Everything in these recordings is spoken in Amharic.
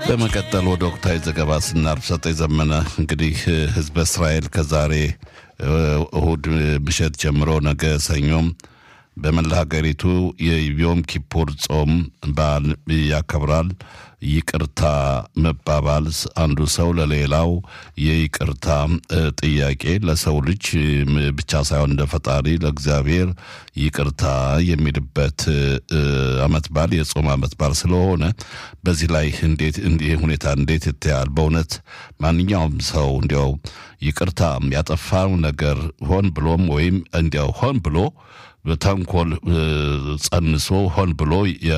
በመቀጠል ወደ ወቅታዊ ዘገባ ስናልፍ ሰጠኝ ዘመነ እንግዲህ ህዝበ እስራኤል ከዛሬ እሁድ ምሽት ጀምሮ ነገ ሰኞም በመላ ሀገሪቱ የዮም ኪፑር ጾም በዓል ያከብራል። ይቅርታ መባባል አንዱ ሰው ለሌላው የይቅርታ ጥያቄ ለሰው ልጅ ብቻ ሳይሆን እንደ ፈጣሪ ለእግዚአብሔር ይቅርታ የሚልበት አመት በዓል የጾም አመት በዓል ስለሆነ በዚህ ላይ እንዴት ይህ ሁኔታ እንዴት ይታያል? በእውነት ማንኛውም ሰው እንዲያው ይቅርታ ያጠፋው ነገር ሆን ብሎም ወይም እንዲያው ሆን ብሎ በተንኮል ጸንሶ ሆን ብሎ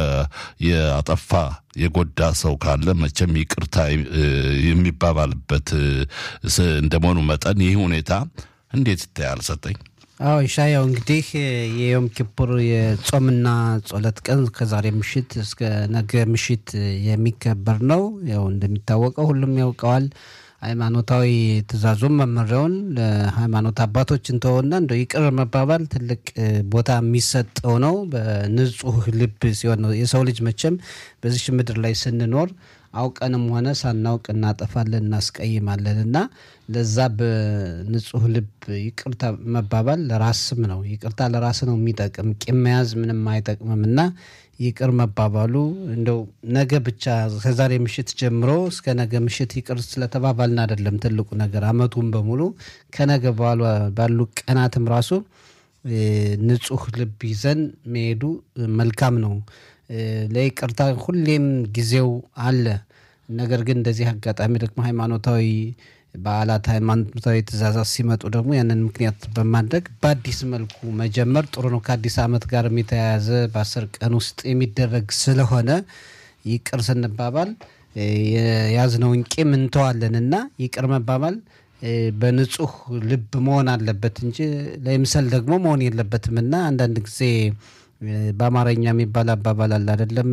የአጠፋ የጎዳ ሰው ካለ መቼም ይቅርታ የሚባባልበት እንደመሆኑ መጠን ይህ ሁኔታ እንዴት ይታያል? ሰጠኝ። አዎ ይሻያው እንግዲህ የዮም ኪፑር የጾምና ጸሎት ቀን ከዛሬ ምሽት እስከ ነገ ምሽት የሚከበር ነው። ያው እንደሚታወቀው ሁሉም ያውቀዋል። ሃይማኖታዊ ትእዛዙን መመሪያውን ለሃይማኖት አባቶች እንተወና እንደ ይቅር መባባል ትልቅ ቦታ የሚሰጠው ነው። በንጹህ ልብ ሲሆን ነው። የሰው ልጅ መቼም በዚች ምድር ላይ ስንኖር አውቀንም ሆነ ሳናውቅ እናጠፋለን፣ እናስቀይማለን እና ለዛ በንጹህ ልብ ይቅርታ መባባል ለራስም ነው። ይቅርታ ለራስ ነው የሚጠቅም። ቂም መያዝ ምንም አይጠቅምም እና ይቅር መባባሉ እንደው ነገ ብቻ ከዛሬ ምሽት ጀምሮ እስከ ነገ ምሽት ይቅር ስለተባባልን አይደለም ትልቁ ነገር፣ አመቱን በሙሉ ከነገ ባሉ ቀናትም ራሱ ንጹህ ልብ ይዘን መሄዱ መልካም ነው። ለይቅርታ ሁሌም ጊዜው አለ። ነገር ግን እንደዚህ አጋጣሚ ደግሞ ሃይማኖታዊ በዓላት ሃይማኖታዊ ትእዛዛት ሲመጡ ደግሞ ያንን ምክንያት በማድረግ በአዲስ መልኩ መጀመር ጥሩ ነው። ከአዲስ ዓመት ጋርም የተያያዘ በአስር ቀን ውስጥ የሚደረግ ስለሆነ ይቅር ስንባባል የያዝነውን ቂም እንተዋለን እና ይቅር መባባል በንጹህ ልብ መሆን አለበት እንጂ ለምሰል ደግሞ መሆን የለበትም እና አንዳንድ ጊዜ በአማርኛ የሚባል አባባል አለ አይደለም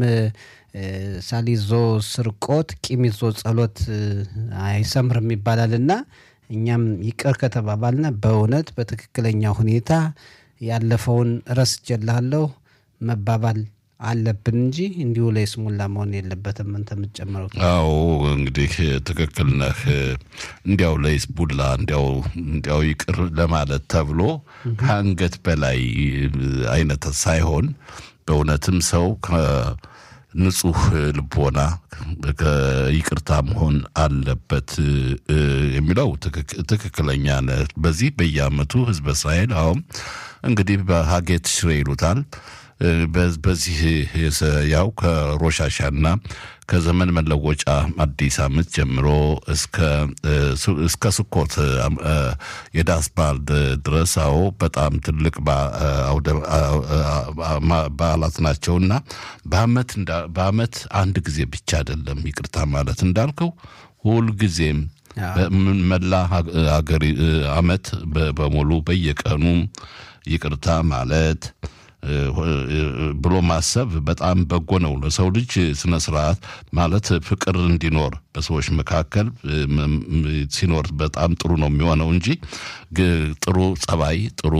ሳሊዞ ስርቆት ቂም ይዞ ጸሎት አይሰምርም ይባላል እና እኛም ይቅር ከተባባልና በእውነት በትክክለኛ ሁኔታ ያለፈውን ረስቼልሃለሁ መባባል አለብን እንጂ እንዲሁ ላይ ስሙላ መሆን የለበትም። አንተ የምትጨምረው? አዎ እንግዲህ ትክክል ነህ። እንዲያው ለይስሙላ እንዲያው እንዲያው ይቅር ለማለት ተብሎ ከአንገት በላይ አይነት ሳይሆን በእውነትም ሰው ንጹህ ልቦና ይቅርታ መሆን አለበት የሚለው ትክክለኛ ነህ። በዚህ በየአመቱ ህዝበ እስራኤል አሁን እንግዲህ በሀጌት ሽሬ ይሉታል በዚህ ያው ከሮሻሻና ከዘመን መለወጫ አዲስ ዓመት ጀምሮ እስከ ስኮት የዳስ በዓል ድረስ አዎ በጣም ትልቅ በዓላት ናቸውና በአመት አንድ ጊዜ ብቻ አይደለም ይቅርታ ማለት እንዳልከው ሁልጊዜም መላ ሀገሪ አመት በሙሉ በየቀኑ ይቅርታ ማለት ብሎ ማሰብ በጣም በጎ ነው። ለሰው ልጅ ስነ ስርዓት ማለት ፍቅር እንዲኖር በሰዎች መካከል ሲኖር በጣም ጥሩ ነው የሚሆነው እንጂ ጥሩ ጸባይ፣ ጥሩ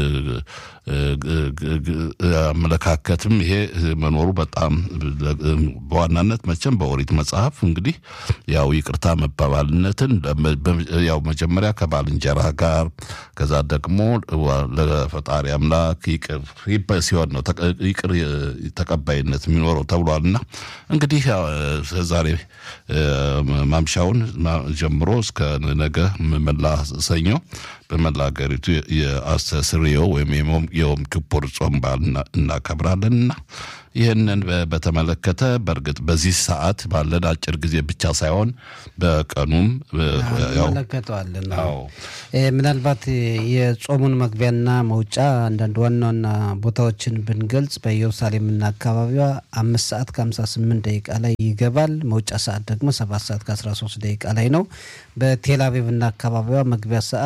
አመለካከትም ይሄ መኖሩ በጣም በዋናነት መቼም በኦሪት መጽሐፍ እንግዲህ ያው ይቅርታ መባባልነትን ያው መጀመሪያ ከባልንጀራ ጋር ከዛ ደግሞ ለፈጣሪ አምላክ ይቅር ሲሆን ነው ይቅር ተቀባይነት የሚኖረው ተብሏልና እንግዲህ ዛሬ ማምሻውን ጀምሮ እስከ ነገ መላ ሰኞ በመላ ሀገሪቱ የአስተስርዮ ወይም የዮም ኪፑር ጾም በዓል እናከብራለንና ይህንን በተመለከተ በእርግጥ በዚህ ሰዓት ባለን አጭር ጊዜ ብቻ ሳይሆን በቀኑም እንመለከተዋለን። ምናልባት የጾሙን መግቢያና መውጫ አንዳንድ ዋና ዋና ቦታዎችን ብንገልጽ በኢየሩሳሌምና አካባቢዋ አምስት ሰዓት ከሀምሳ ስምንት ደቂቃ ላይ ይገባል። መውጫ ሰዓት ደግሞ ሰባት ሰዓት ከአስራ ሶስት ደቂቃ ላይ ነው። በቴል አቪቭና አካባቢዋ መግቢያ ሰዓት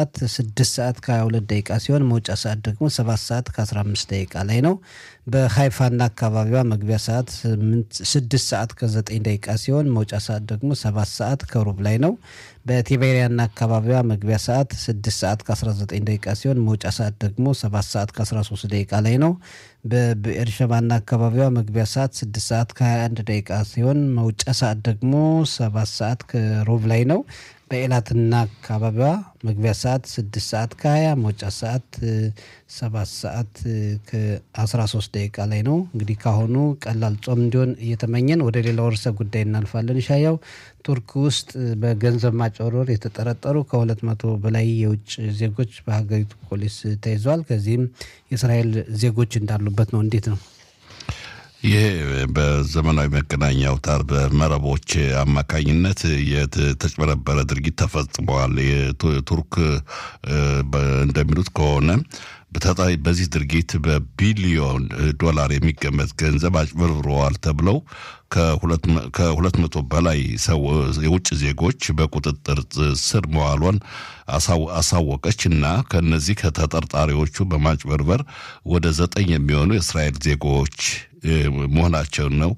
ስድስት ሰዓት ከ22 ደቂቃ ሲሆን መውጫ ሰዓት ደግሞ ሰባት ሰዓት ከ15 ደቂቃ ላይ ነው። በሀይፋና አካባቢዋ መግቢያ ሰዓት ስድስት ሰዓት ከ9 ደቂቃ ሲሆን መውጫ ሰዓት ደግሞ ሰባት ሰዓት ከሩብ ላይ ነው። በቲቤሪያና አካባቢዋ መግቢያ ሰዓት 6 ሰዓት ከ19 ደቂቃ ሲሆን መውጫ ሰዓት ደግሞ 7 ሰዓት ከ13 ደቂቃ ላይ ነው። በብኤርሸባና አካባቢዋ መግቢያ ሰዓት 6 ሰዓት ከ21 ደቂቃ ሲሆን መውጫ ሰዓት ደግሞ 7 ሰዓት ከሩብ ላይ ነው። በኤላትና አካባቢዋ መግቢያ ሰዓት 6 ሰዓት ከ20 መውጫ ሰዓት 7 ሰዓት ከ13 ደቂቃ ላይ ነው። እንግዲህ ካሁኑ ቀላል ጾም እንዲሆን እየተመኘን ወደ ሌላው ርዕሰ ጉዳይ እናልፋለን። ሻያው ቱርክ ውስጥ በገንዘብ ማጭበርበር የተጠረጠሩ ከሁለት መቶ በላይ የውጭ ዜጎች በሀገሪቱ ፖሊስ ተይዘዋል። ከዚህም የእስራኤል ዜጎች እንዳሉበት ነው። እንዴት ነው? ይህ በዘመናዊ መገናኛ አውታር በመረቦች አማካኝነት የተጭበረበረ ድርጊት ተፈጽመዋል። የቱርክ እንደሚሉት ከሆነ በተጣይ በዚህ ድርጊት በቢሊዮን ዶላር የሚገመት ገንዘብ አጭበርብረዋል ተብለው ከሁለት መቶ በላይ የውጭ ዜጎች በቁጥጥር ስር መዋሏን አሳወቀች እና ከነዚህ ከተጠርጣሪዎቹ በማጭበርበር ወደ ዘጠኝ የሚሆኑ የእስራኤል ዜጎች መሆናቸውን ነው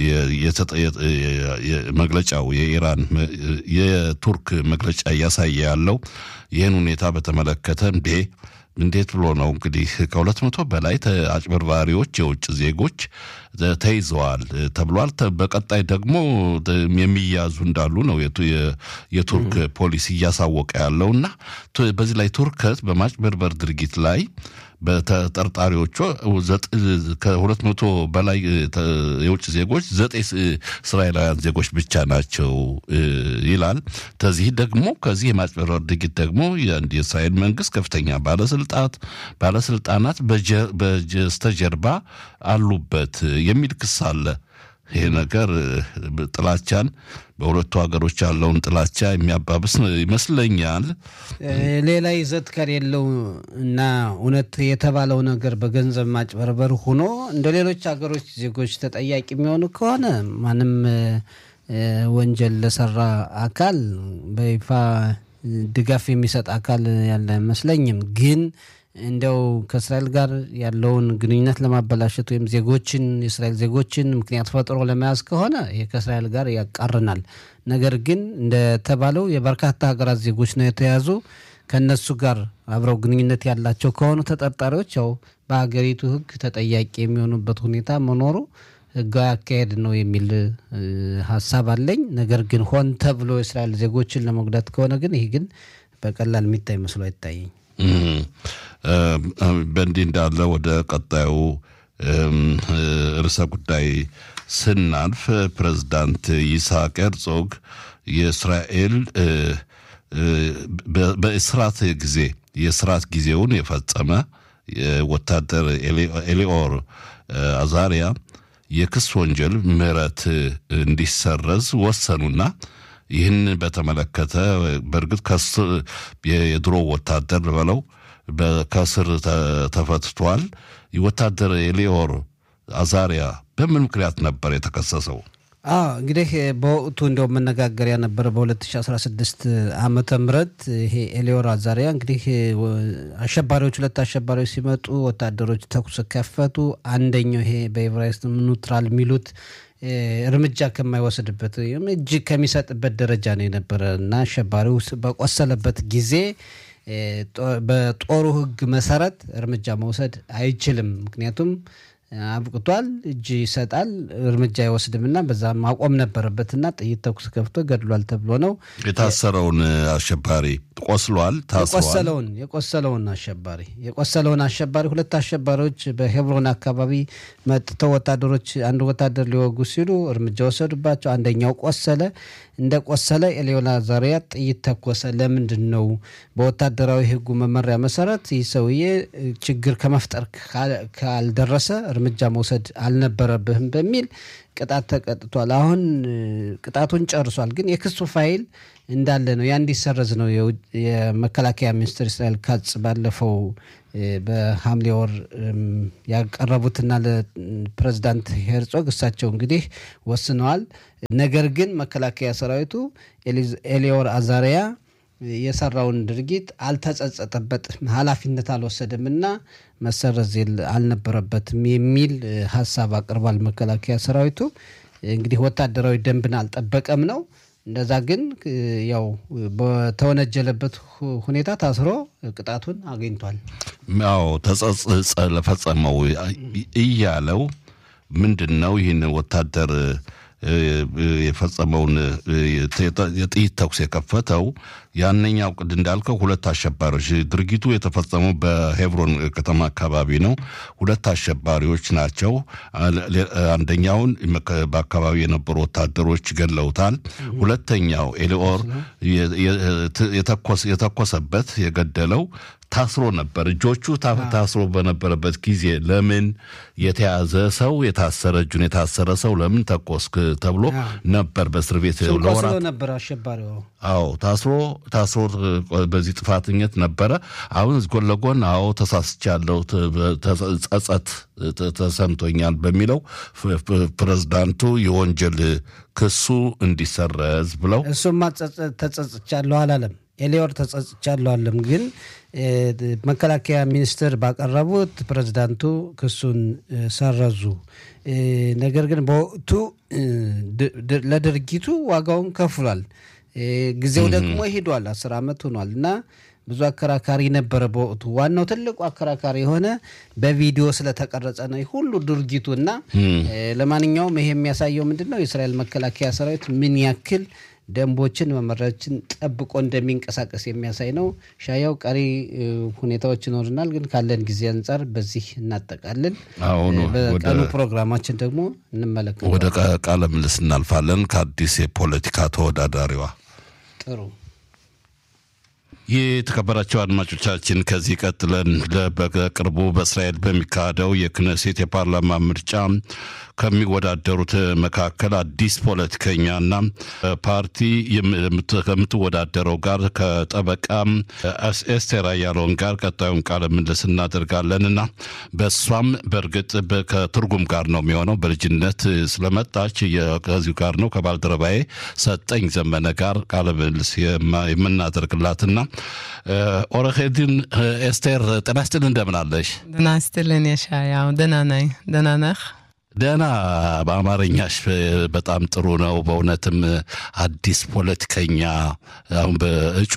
መግለጫው። የኢራን የቱርክ መግለጫ እያሳየ ያለው ይህን ሁኔታ በተመለከተ እንዴ እንዴት ብሎ ነው እንግዲህ ከሁለት መቶ በላይ አጭበርባሪዎች የውጭ ዜጎች ተይዘዋል ተብሏል። በቀጣይ ደግሞ የሚያዙ እንዳሉ ነው የቱርክ ፖሊስ እያሳወቀ ያለው እና በዚህ ላይ ቱርከት በማጭበርበር ድርጊት ላይ በተጠርጣሪዎቹ ከሁለት መቶ በላይ የውጭ ዜጎች ዘጠኝ እስራኤላውያን ዜጎች ብቻ ናቸው ይላል። ከዚህ ደግሞ ከዚህ የማጭበርበር ድርጊት ደግሞ የእስራኤል መንግስት ከፍተኛ ባለስልጣት ባለስልጣናት በስተጀርባ አሉበት የሚል ክስ አለ። ይሄ ነገር ጥላቻን በሁለቱ ሀገሮች ያለውን ጥላቻ የሚያባብስ ይመስለኛል። ሌላ ይዘት ከሌለው እና እውነት የተባለው ነገር በገንዘብ ማጭበርበር ሆኖ እንደ ሌሎች ሀገሮች ዜጎች ተጠያቂ የሚሆኑ ከሆነ ማንም ወንጀል ለሰራ አካል በይፋ ድጋፍ የሚሰጥ አካል ያለ አይመስለኝም ግን እንደው ከእስራኤል ጋር ያለውን ግንኙነት ለማበላሸት ወይም ዜጎችን የእስራኤል ዜጎችን ምክንያት ፈጥሮ ለመያዝ ከሆነ ይህ ከእስራኤል ጋር ያቃርናል። ነገር ግን እንደተባለው የበርካታ ሀገራት ዜጎች ነው የተያዙ። ከእነሱ ጋር አብረው ግንኙነት ያላቸው ከሆኑ ተጠርጣሪዎች ያው በሀገሪቱ ሕግ ተጠያቂ የሚሆኑበት ሁኔታ መኖሩ ሕጋዊ አካሄድ ነው የሚል ሀሳብ አለኝ። ነገር ግን ሆን ተብሎ የእስራኤል ዜጎችን ለመጉዳት ከሆነ ግን ይህ ግን በቀላል የሚታይ መስሎ አይታየኝ። በእንዲህ እንዳለ ወደ ቀጣዩ ርዕሰ ጉዳይ ስናልፍ ፕሬዝዳንት ይስሐቅ ሄርዞግ የእስራኤል በእስራት ጊዜ የእስራት ጊዜውን የፈጸመ ወታደር ኤሊኦር አዛሪያ የክስ ወንጀል ምህረት እንዲሰረዝ ወሰኑና ይህን በተመለከተ በእርግጥ የድሮ ወታደር በለው ከስር ተፈትቷል። ወታደር ኤሊዮር አዛሪያ በምን ምክንያት ነበር የተከሰሰው? አዎ እንግዲህ በወቅቱ እንደው መነጋገሪያ ነበረ። በ2016 ዓመተ ምህረት ይሄ ኤሊዮር አዛሪያ እንግዲህ አሸባሪዎች ሁለት አሸባሪዎች ሲመጡ ወታደሮች ተኩስ ከፈቱ። አንደኛው ይሄ በኤቨራይስት ኒውትራል የሚሉት እርምጃ ከማይወስድበት ወይም እጅ ከሚሰጥበት ደረጃ ነው የነበረ እና አሸባሪው በቆሰለበት ጊዜ በጦሩ ሕግ መሰረት እርምጃ መውሰድ አይችልም። ምክንያቱም አብቅቷል፣ እጅ ይሰጣል፣ እርምጃ አይወስድምና በዛ ማቆም ነበረበትና ጥይት ተኩስ ከፍቶ ገድሏል ተብሎ ነው የታሰረውን አሸባሪ ቆስሏል፣ ታስሯል። የቆሰለውን የቆሰለውን አሸባሪ የቆሰለውን አሸባሪ ሁለት አሸባሪዎች በሄብሮን አካባቢ መጥተው ወታደሮች አንድ ወታደር ሊወጉ ሲሉ እርምጃ ወሰዱባቸው። አንደኛው ቆሰለ። እንደ ቆሰለ ኤሊዮር አዛሪያ ጥይት ተኮሰ። ለምንድን ነው? በወታደራዊ ሕጉ መመሪያ መሰረት ይህ ሰውዬ ችግር ከመፍጠር ካልደረሰ እርምጃ መውሰድ አልነበረብህም በሚል ቅጣት ተቀጥቷል። አሁን ቅጣቱን ጨርሷል። ግን የክሱ ፋይል እንዳለ ነው። ያ እንዲሰረዝ ነው የመከላከያ ሚኒስትር እስራኤል ካጽ ባለፈው በሐምሌ ወር ያቀረቡትና ለፕሬዚዳንት ሄርጾግ እሳቸው እንግዲህ ወስነዋል። ነገር ግን መከላከያ ሰራዊቱ ኤሊዮር አዛሪያ የሰራውን ድርጊት አልተጸጸተበትም፣ ኃላፊነት አልወሰደም እና መሰረዝ አልነበረበትም የሚል ሀሳብ አቅርቧል። መከላከያ ሰራዊቱ እንግዲህ ወታደራዊ ደንብን አልጠበቀም ነው። እንደዛ ግን ያው በተወነጀለበት ሁኔታ ታስሮ ቅጣቱን አግኝቷል። ያው ተጸጽጸ ለፈጸመው እያለው ምንድን ነው ይህን ወታደር የፈጸመውን የጥይት ተኩስ የከፈተው ያነኛው ቅድ እንዳልከው ሁለት አሸባሪዎች ድርጊቱ የተፈጸመው በሄብሮን ከተማ አካባቢ ነው። ሁለት አሸባሪዎች ናቸው። አንደኛውን በአካባቢ የነበሩ ወታደሮች ገለውታል። ሁለተኛው ኤሊኦር የተኮሰበት የገደለው ታስሮ ነበር። እጆቹ ታስሮ በነበረበት ጊዜ ለምን የተያዘ ሰው የታሰረ እጁን የታሰረ ሰው ለምን ተኮስክ ተብሎ ነበር በእስር ቤት ለወራት ነበር አሸባሪው። አዎ ታስሮ ታስሮ በዚህ ጥፋተኝነት ነበረ። አሁን ጎን ለጎን አዎ ተሳስቻለሁ፣ ጸጸት ተሰምቶኛል በሚለው ፕሬዝዳንቱ የወንጀል ክሱ እንዲሰረዝ ብለው እሱማ ተጸጽቻለሁ አላለም። ኤሊዮር ተጸጽቻለሁ አለም። ግን መከላከያ ሚኒስትር ባቀረቡት ፕሬዝዳንቱ ክሱን ሰረዙ። ነገር ግን በወቅቱ ለድርጊቱ ዋጋውን ከፍሏል። ጊዜው ደግሞ ሄዷል። አስር ዓመት ሆኗል እና ብዙ አከራካሪ ነበረ በወቅቱ። ዋናው ትልቁ አከራካሪ የሆነ በቪዲዮ ስለተቀረጸ ነው ሁሉ ድርጊቱ እና ለማንኛውም ይሄ የሚያሳየው ምንድን ነው የእስራኤል መከላከያ ሰራዊት ምን ያክል ደንቦችን መመሪያዎችን ጠብቆ እንደሚንቀሳቀስ የሚያሳይ ነው። ሻያው ቀሪ ሁኔታዎች ይኖርናል፣ ግን ካለን ጊዜ አንጻር በዚህ እናጠቃለን። በቀኑ ፕሮግራማችን ደግሞ እንመለከታለን። ወደ ቃለ ምልልስ እናልፋለን ከአዲስ የፖለቲካ ተወዳዳሪዋ ጥሩ የተከበራቸው አድማጮቻችን ከዚህ ቀጥለን በቅርቡ በእስራኤል በሚካሄደው የክነሴት የፓርላማ ምርጫ ከሚወዳደሩት መካከል አዲስ ፖለቲከኛና ፓርቲ ከምትወዳደረው ጋር ከጠበቃ ኤስቴር አያሎን ጋር ቀጣዩን ቃለ ምልልስ እናደርጋለን እና በእሷም በእርግጥ ከትርጉም ጋር ነው የሚሆነው። በልጅነት ስለመጣች ከዚሁ ጋር ነው ከባልደረባዬ ሰጠኝ ዘመነ ጋር ቃለ ምልልስ የምናደርግላትና ኦረሄድን ኤስቴር ጤና ይስጥልን፣ እንደምን አለሽ? ደህና ይስጥልን የሻያው። ደህና ነኝ። ደህና ነህ? ደህና በአማርኛሽ በጣም ጥሩ ነው። በእውነትም አዲስ ፖለቲከኛ አሁን በእጩ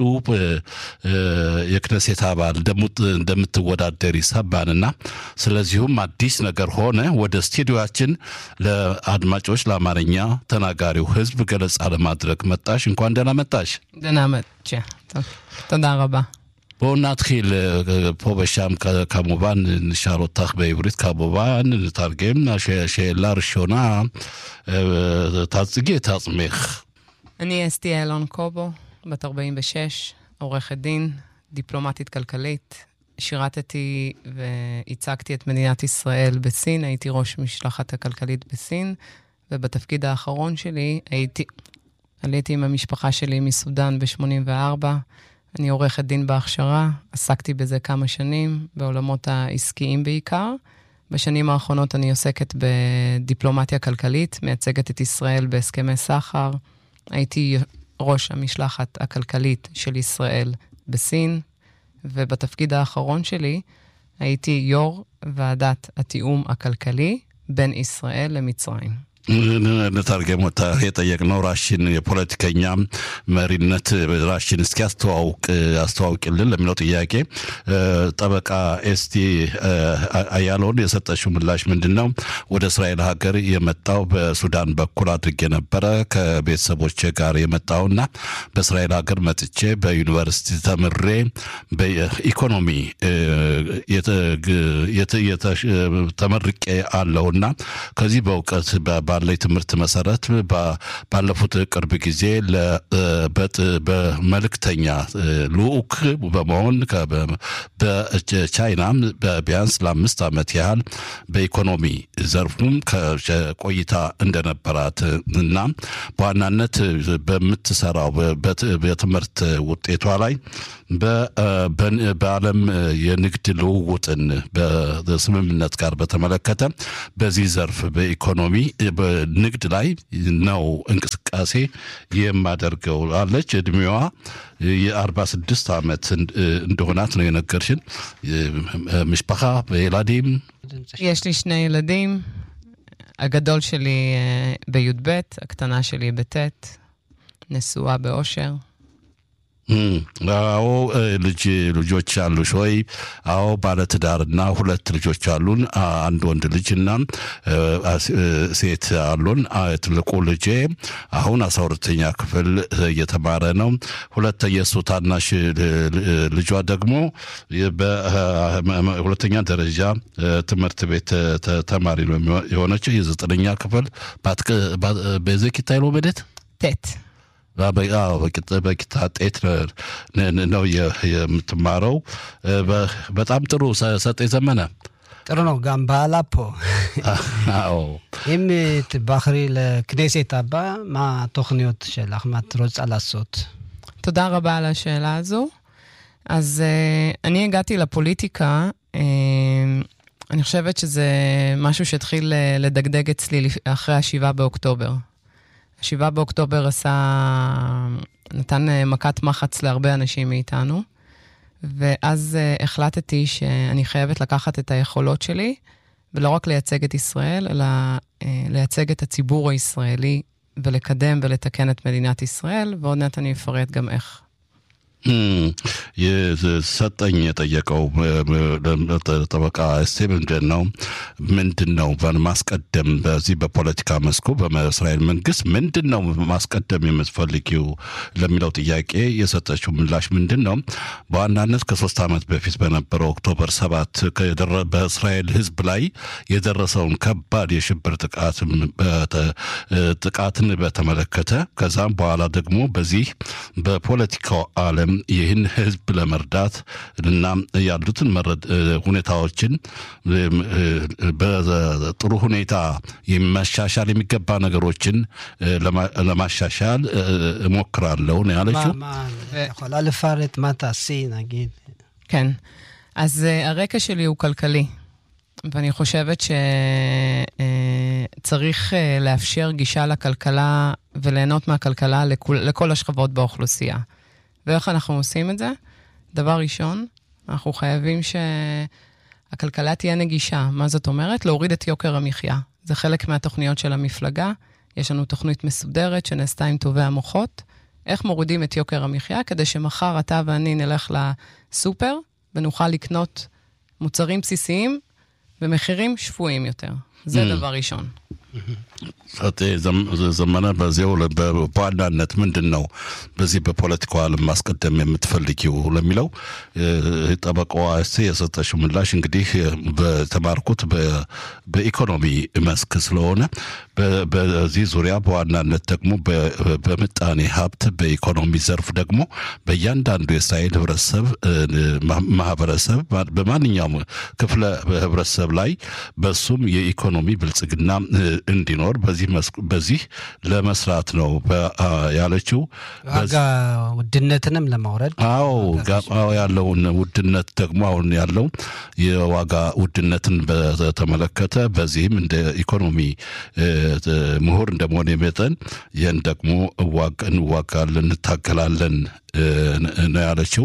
የክነሴት አባል እንደምትወዳደር ይሰባንና ስለዚሁም አዲስ ነገር ሆነ ወደ ስቱዲዮችን ለአድማጮች ለአማርኛ ተናጋሪው ሕዝብ ገለጻ ለማድረግ መጣሽ። እንኳን ደህና መጣሽ። ደህና መጥቼ תודה רבה. בואו נתחיל פה ושם כמובן נשאל אותך בעברית כמובן, נתרגם. השאלה הראשונה, תציגי את עצמך. אני אסתי אלון קובו, בת 46, עורכת דין, דיפלומטית כלכלית. שירתתי וייצגתי את מדינת ישראל בסין, הייתי ראש משלחת הכלכלית בסין, ובתפקיד האחרון שלי הייתי, עליתי עם המשפחה שלי מסודאן ב-84. אני עורכת דין בהכשרה, עסקתי בזה כמה שנים, בעולמות העסקיים בעיקר. בשנים האחרונות אני עוסקת בדיפלומטיה כלכלית, מייצגת את ישראל בהסכמי סחר. הייתי ראש המשלחת הכלכלית של ישראל בסין, ובתפקיד האחרון שלי הייתי יו"ר ועדת התיאום הכלכלי בין ישראל למצרים. እንተርገም የጠየቅነው ራሽን የፖለቲከኛ መሪነት ራሽን እስኪ አስተዋውቅ አስተዋውቅልን ለሚለው ጥያቄ ጠበቃ ኤስቲ አያለውን የሰጠችው ምላሽ ምንድን ነው? ወደ እስራኤል ሀገር የመጣው በሱዳን በኩል አድርጌ ነበረ ከቤተሰቦች ጋር የመጣውና በእስራኤል ሀገር መጥቼ በዩኒቨርሲቲ ተምሬ በኢኮኖሚ ተመርቄ አለውና ከዚህ በእውቀት ባለኝ ትምህርት መሰረት ባለፉት ቅርብ ጊዜ በመልእክተኛ ልዑክ በመሆን በቻይና ቢያንስ ለአምስት ዓመት ያህል በኢኮኖሚ ዘርፉም ቆይታ እንደነበራት እና በዋናነት በምትሰራው በትምህርት ውጤቷ ላይ በዓለም የንግድ ልውውጥን በስምምነት ጋር በተመለከተ በዚህ ዘርፍ በኢኮኖሚ በንግድ ላይ ነው እንቅስቃሴ የማደርገው አለች። እድሜዋ የአርባ ስድስት ዓመት እንደሆናት ነው የነገርሽን። משפחה וילדים? יש לי שני ילדים, הגדול שלי בי"ב, הקטנה שלי בט', נשואה באושר. አዎ ልጅ ልጆች አሉሽ ወይ? አዎ ባለትዳርና ሁለት ልጆች አሉን። አንድ ወንድ ልጅና ሴት አሉን። ትልቁ ልጄ አሁን አስራ ሁለተኛ ክፍል እየተማረ ነው። ሁለተ የእሱ ታናሽ ልጇ ደግሞ በሁለተኛ ደረጃ ትምህርት ቤት ተማሪ ነው የሆነችው የዘጠነኛ ክፍል በዘኪታ ሎመደት ቴት በቂታ ጤት ነው የምትማረው። በጣም ጥሩ ሰጤ ዘመነ ጥሩ ነው። גם בעלה פה. אם תבחרי לכנסת הבאה, מה התוכניות שלך? מה את רוצה לעשות? תודה רבה על השאלה הזו. אז uh, אני הגעתי לפוליטיקה, uh, אני חושבת שזה משהו שהתחיל לדגדג אצלי אחרי השבעה באוקטובר. השבעה באוקטובר עשה, נתן מכת מחץ להרבה אנשים מאיתנו, ואז uh, החלטתי שאני חייבת לקחת את היכולות שלי, ולא רק לייצג את ישראל, אלא uh, לייצג את הציבור הישראלי, ולקדם ולתקן את מדינת ישראל, ועוד מעט אני אפרט גם איך. ሰጠኝ የጠየቀው ጠበቃ እስቴ ምንድን ነው ምንድን ነው ማስቀደም በዚህ በፖለቲካ መስኩ በእስራኤል መንግስት ምንድን ነው ማስቀደም የምትፈልጊው ለሚለው ጥያቄ የሰጠችው ምላሽ ምንድን ነው? በዋናነት ከሶስት ዓመት በፊት በነበረው ኦክቶበር ሰባት በእስራኤል ህዝብ ላይ የደረሰውን ከባድ የሽብር ጥቃትን በተመለከተ ከዛም በኋላ ደግሞ በዚህ በፖለቲካው ዓለም ይህን ህዝብ ለመርዳት እና ያሉትን ሁኔታዎችን በጥሩ ሁኔታ መሻሻል የሚገባ ነገሮችን ለማሻሻል እሞክራለሁ ነው ያለችው። יכולה לפרט מה תעשי, נגיד? כן. אז הרקע שלי הוא כלכלי, ואני חושבת שצריך לאפשר גישה לכלכלה וליהנות מהכלכלה לכל, לכל השכבות באוכלוסייה. ואיך אנחנו עושים את זה? דבר ראשון, אנחנו חייבים שהכלכלה תהיה נגישה. מה זאת אומרת? להוריד את יוקר המחיה. זה חלק מהתוכניות של המפלגה. יש לנו תוכנית מסודרת שנעשתה עם טובי המוחות. איך מורידים את יוקר המחיה כדי שמחר אתה ואני נלך לסופר ונוכל לקנות מוצרים בסיסיים במחירים שפויים יותר. זה דבר ראשון. ዘመነ በዚያው በዋናነት ምንድን ነው በዚህ በፖለቲካው ዓለም ማስቀደም የምትፈልጊው ለሚለው ጠበቃዋ እስቴ የሰጠችው ምላሽ እንግዲህ በተማርኩት በኢኮኖሚ መስክ ስለሆነ በዚህ ዙሪያ በዋናነት ደግሞ በምጣኔ ሀብት በኢኮኖሚ ዘርፍ ደግሞ በእያንዳንዱ የእስራኤል ህብረተሰብ ማህበረሰብ በማንኛውም ክፍለ ህብረተሰብ ላይ በሱም የኢኮኖሚ ብልጽግና እንዲኖር በዚህ ለመስራት ነው ያለችው። ዋጋ ውድነትንም ለማውረድ አዎ ያለውን ውድነት ደግሞ አሁን ያለው የዋጋ ውድነትን በተመለከተ በዚህም እንደ ኢኮኖሚ ምሁር እንደመሆን መጠን ይህን ደግሞ እንዋጋለን፣ እንታገላለን ነው ያለችው።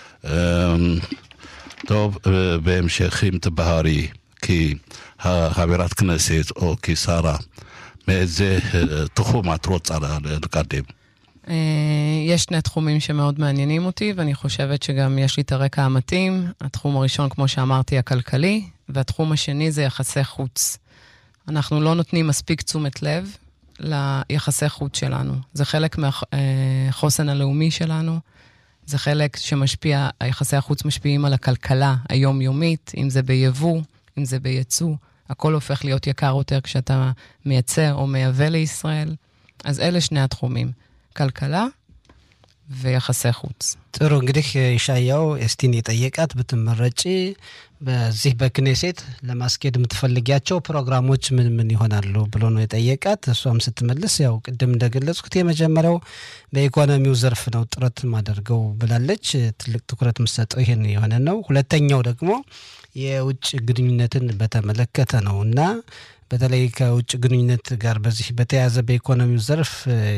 טוב, בהמשך אם תבהרי, כי חברת כנסת או כשרה, מאיזה תחום את רוצה לקדם? יש שני תחומים שמאוד מעניינים אותי, ואני חושבת שגם יש לי את הרקע המתאים. התחום הראשון, כמו שאמרתי, הכלכלי, והתחום השני זה יחסי חוץ. אנחנו לא נותנים מספיק תשומת לב ליחסי חוץ שלנו. זה חלק מהחוסן הלאומי שלנו. זה חלק שמשפיע, היחסי החוץ משפיעים על הכלכלה היומיומית, אם זה ביבוא, אם זה בייצוא. הכל הופך להיות יקר יותר כשאתה מייצר או מייבא לישראל. אז אלה שני התחומים, כלכלה ויחסי חוץ. ጥሩ እንግዲህ ይሻያው ኤስቲን የጠየቃት ብትመረጪ በዚህ በክኔሴት ለማስኬድ የምትፈልጊያቸው ፕሮግራሞች ምን ምን ይሆናሉ ብሎ ነው የጠየቃት። እሷም ስትመልስ ያው ቅድም እንደገለጽኩት የመጀመሪያው በኢኮኖሚው ዘርፍ ነው ጥረት ማደርገው ብላለች። ትልቅ ትኩረት የምትሰጠው ይህን የሆነ ነው። ሁለተኛው ደግሞ የውጭ ግንኙነትን በተመለከተ ነው እና በተለይ ከውጭ ግንኙነት ጋር በዚህ በተያያዘ በኢኮኖሚው ዘርፍ